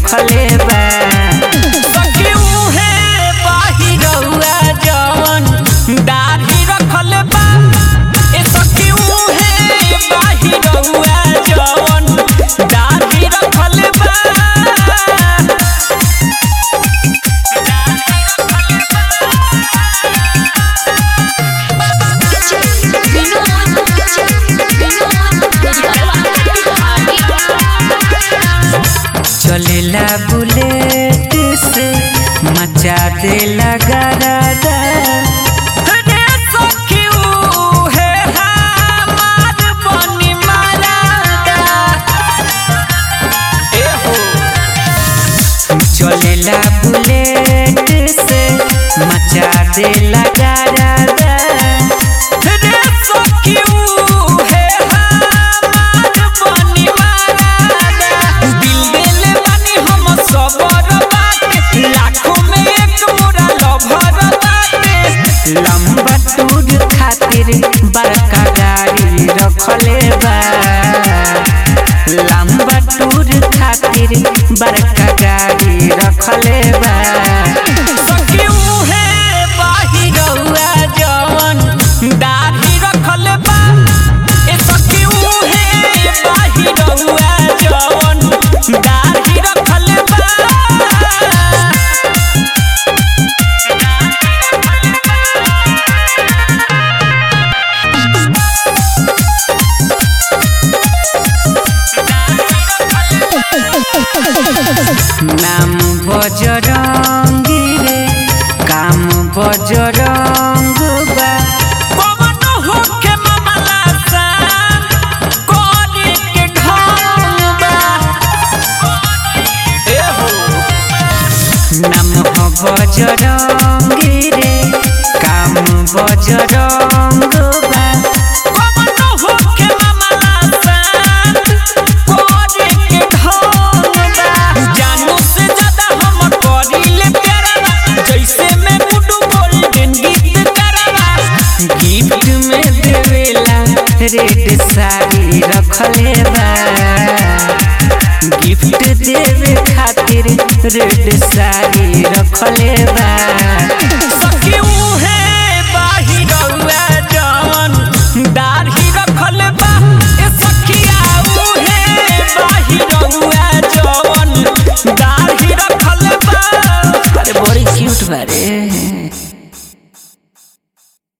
रखले बा सखी उहे बाहिरउआ जवन दाढ़ी रखले बा ए सखी उहे बाहिरउआ जवन दाढ़ी रखले बा चलेला बुलेट से मचा देला गरादा रे सखी उहे हमार बनी मरादा ए हो चलेला बुलेट से मचा देला गरादा रे सखी उहे हमार बनी मरादा दिल देले बानी हम सबर बाटे लाखों में एक मोरा लभर बाटे लंबा टूर खातिर बड़का गाड़ी रखले बा लंबा टूर खातिर बड़का गाड़ी रखले बा सखी उहे बाहिरउआ जवन दाढ़ी रखले बा ए सखी उहे बाहिरउआ जवन दाढ़ी रखले बा नाम बजरंगी रे काम बजरंग बा पवन होके मामला सान कोरी के ढंग बा ए हो नाम हो बजरंगी रे काम बजरंग बा पवन होके मामला सान कोरी के ढंग बा जानू से ज्यादा हम करीले प्यारा जैसे मैं गुड्डू गोल्डन गीत करावा गिफ्ट में देवेला रेड साड़ी रखले बा गिफ्ट देवे खातिर रेड साड़ी रखले बा